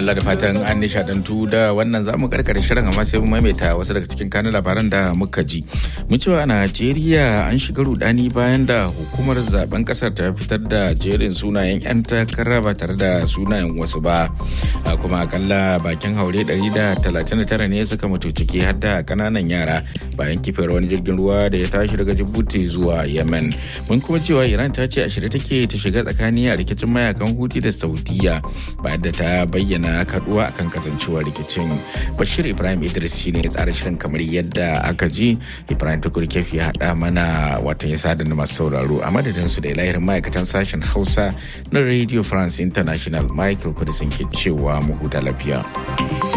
madalla da fatan an nishadantu da wannan zamu karkare shirin amma sai mu maimaita wasu daga cikin kanun labaran da muka ji. Mun cewa a Najeriya an shiga rudani bayan da hukumar zaben kasar ta fitar da jerin sunayen 'yan takara ba tare da sunayen wasu ba. Kuma akalla bakin haure 139 ne suka mutu ciki har da kananan yara bayan kifar wani jirgin ruwa da ya tashi daga Djibouti zuwa Yemen. Mun kuma cewa Iran ta ce a shirye take ta shiga tsakani a rikicin mayakan Huti da Saudiya bayan da ta bayyana kaduwa akan kasancewar rikicin bashir ibrahim idris shine tsara shirin kamar yadda aka ji ibrahim tukur kefi ya haɗa mana watan ya sada da masu sauraro a madadin su da lahirin ma'aikatan sashen hausa na radio france international michael kudisin ke cewa mu huta lafiya.